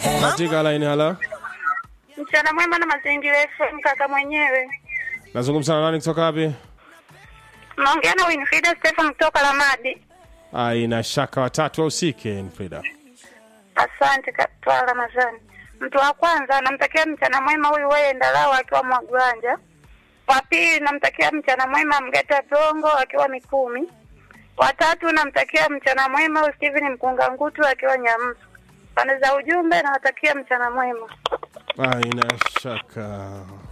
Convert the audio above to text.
katika line hala Mchana mwema na mazingira FM kaka mwenyewe. nazungumza na nani kutoka wapi Naongea na Winfrida Stefan kutoka Lamadi. aina shaka watatu ausike frida Asante Katwa Ramadhani. Mtu wa kwanza namtakia mchana mwema huyu wewe Ndalao akiwa Mwagwanja. Wa pili namtakia mchana mwema Mgeta Bongo akiwa Mikumi. Wa tatu namtakia mchana mwema huyu Steven Mkunga Ngutu akiwa Nyamsu. Pande za ujumbe nawatakia mchana mwema. aina shaka